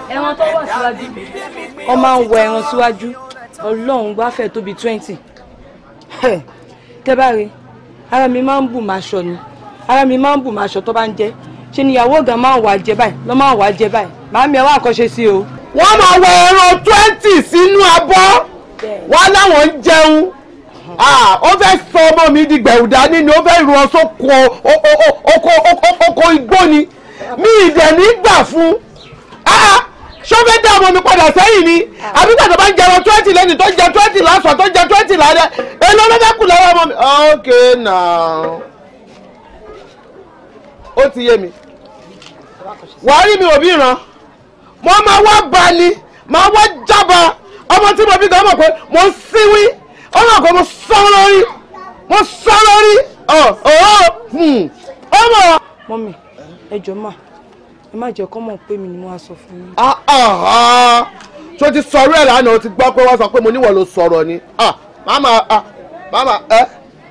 ẹran tó wà síwájú wọ́n máa ń wọ ẹran síwájú ọlọ́run wá fẹ́ tóbi twenty tẹ́ bá rí ara mi máa ń bù máa ṣọ ni ara mi máa ń bù máa ṣọ tó bá ń jẹ ṣe ni ìyàwó ọ̀gá máa ń wà jẹ báyìí lọ́ máa ń wà jẹ báyìí màámi ẹ̀ wá àkọ́ṣe sí o. wọ́n máa wọ ẹran twenty sínú abọ́ wọ́n láwọn ń jẹun ó fẹ́ sọ ọmọ mi di gbẹ̀rùdá nínú ó fẹ́ rú ọ sóko oko igbó ni mi ìdẹ̀ ní gbà fún ṣó fẹ́ dá ọmọ mi padà sẹ́yìn ni àbí gbàdọ̀ bá ń jẹun twenty lẹ́nu tó jẹ twenty lásán tó jẹ twenty lálẹ́ èlò ló fẹ́ kù lọ́wọ́ ọmọ mi. ok now ó ti yé mi wàá rí mi ò bí ràn mo máa wá ba ni máa wá jábà ọmọ tí mo bí gan mọ̀ pé mo ń síwí ó mọ̀ pé mo sọ lórí mo sọ lórí ọmọ. mọ́mì ẹ jọ̀ọ́ mà ẹ má jẹ́ kọ́ mọ̀ pé mi ni mo wá sọ fún yín. tó ti sọ̀rọ̀ ẹ̀ lánàá o ti gbọ́ pé wọ́n sọ pé mo níwọ̀ ló sọ̀rọ̀ ni màmá màmá ẹ.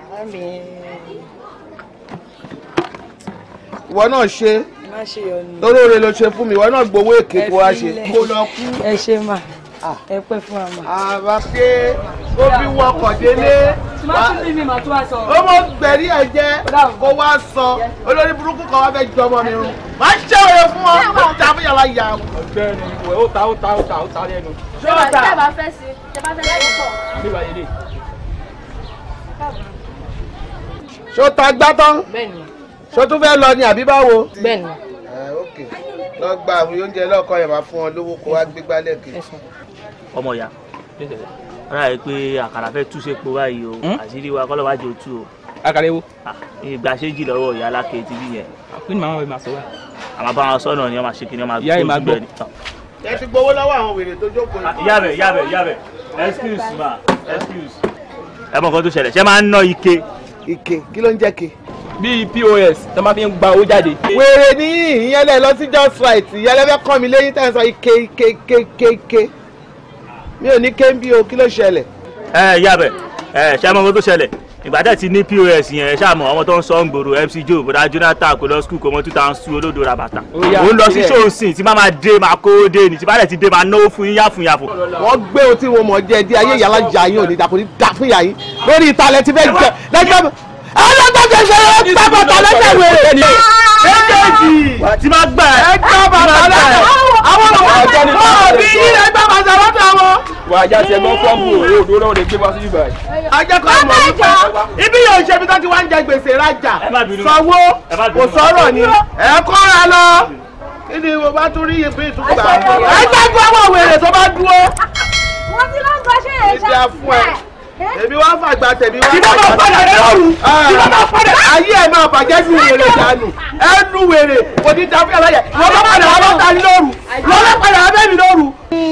ìwọ náà ṣe má ṣe yọ ni. lórí oore ló ṣe fún mi ìwọ náà gbowó èké kó wá ṣe kó lọ kú. ẹ ṣe mà ẹ pẹ́ fún wa mà. àbá pé ó fi wọkọ̀ délé má tún bí mi mà tún wá sọ. ó mọ gbẹ̀rí ẹ̀ jẹ́ kó wá sọ olórí burúkú kan wá fẹ́ jọ ọmọ mi rún máa ṣe òye fún ọ ó ta fún yàrá ìyá wọn. ọ̀gbẹ́ni ìwẹ ó ta ó ta ó ta ó ta lẹ́nu. ṣé o ta tẹ́ bá fẹ́ sí tẹ́ bá fẹ́ láyé pọ̀. nígbà yẹlẹ. ṣó ta gbá tán bẹ́ẹ̀ni ṣó tún fẹ́ lọ ni àbí báwo. bẹ́ẹ̀ni. ẹ ok lọ gba àwọn oúnjẹ lọ́kọ̀ yẹn máa fún ọ lówó kó wá gbégbá lẹ́ẹ̀kejì. ọmọ ìyá ara rẹ pé àkàrà fẹ́ túṣe po báyìí o àṣírí wa kọ́lọ́ wá jẹ òtú o. àkàrà ewo. ìgbà ṣéjì lọ́wọ́ ìyá alákè tv yẹn. kí ni màmá mi máa sọ wá. àmọ́ bá wọn sọ́nà ni wọ́n máa ṣe kí ni wọ́n máa Ìyá yìí máa gbọ́. ni. ẹ ti gbowó lọ́wọ́ àwọn wèrè tó jókòó yìí. ìyá bẹ̀ ìyá bẹ̀ ìyá bẹ̀ excuse ma excuse. ẹ mọ̀ nǹkan tó ṣẹlẹ̀ ṣé máa ń ná ike. ike kí ló ń jẹ́ ke. bíi pos tó máa fi ń gba owó jáde. wèrè ní ìyẹn lẹ lọ sí just right ìyẹn lẹ fẹ́ kọ́ mi lẹ́yìn tẹ́ ẹ sọ ike ike ike ike ike mi ò ní ké ń bí o kí ló ṣẹlẹ̀. ẹ ìyá bẹ̀ ẹ ṣé mọ̀ nǹkan tó ṣẹlẹ̀ ìgbà tẹ̀ ti ní pos yẹn ẹ ṣáà mọ̀ ọmọ tó ń sọ ń gbòòrò mc joe bọ̀dá jonathan kò lọ skul kò mọ two thousand two olódo ra bàtà yá, òun lọ sí sílẹ̀. ṣòǹsìn tí má máa dé máa kó dé ní tí bá dẹ̀ ti dé máa náwó fún yín yáfun yáfun. wọ́n gbé o tí wọn mọ̀ jẹ́ di ayé ìyálà jà yín ò ní dàpọ̀ ní dà fún ìyá yín lórí ìtàlẹ̀ tí fẹ́ jẹ lẹ́jọ́ ẹlẹ́gbẹ̀jẹ̀ ṣe é gbá bàtà lẹ́sẹ̀ wèrè ni méjèèjì tí máa gbà ẹ gbá bàtà lẹ́sẹ̀ àwọn ọmọ wọn bí yín ẹ gbá bàtà lọ́dọ̀ wọn. wà á já tiẹ̀ gbọ́ fọ́ọ̀mù òdo lọ́wọ́ lè gbé wá sí ibà yìí. ajẹ́kọ̀ọ́ ọmọ wípé ibi yóò ṣe ibi tó ti wá ń jẹ gbèsè rajà Ẹ má bínú. sanwó Ẹ má bínú. kò sọ̀rọ̀ ni ẹ kọ́ra lọ kí ni mo bá tún rí ìpín ìtúgbà ẹ gbàgbọ́ àwọn wèrè tó bá dúró wọ́n ti lọ gbọ́ ṣe é ibi afún ẹ èmi wá fàgbà tèmi wá Tí bá máa padà rẹ lọ́rùn. tí bá máa padà ayé ẹ máa bàjẹ́ sí wèrè dànù ẹ nu wèrè kò ní dáfẹ́ aláyẹ wọ́n bá padà wọ́n bá ta ní lóru wọ́n bá padà wọ́n bẹ́ẹ̀ mi lóru.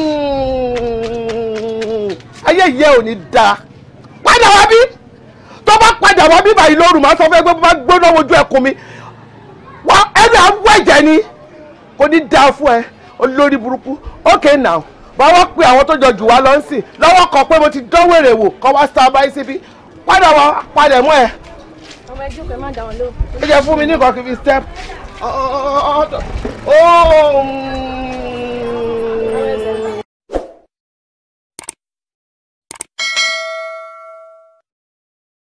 ayé ìyẹ́ ò ní da padà wá bí tó bá padà wá bí báyìí lóru máa sọ fẹ́ pé bá gbóná wojú ẹkùn mi wá ẹni à ń wọ ẹ̀jẹ̀ ni kò ní da fún ẹ olórí burúkú okay now báwọ́ pé àwọn tó jọ jù wá lọ ń sìn lọ́wọ́ kan pé mo ti dánwò èrè wò kọ́ wá sá báyìí síbí padà wá padà mọ́ ẹ ọmọ ẹjọ́ pé má dá wọn lóhùn. ẹ jẹ́ fún mi ní nǹkan kí n fi step. Oh,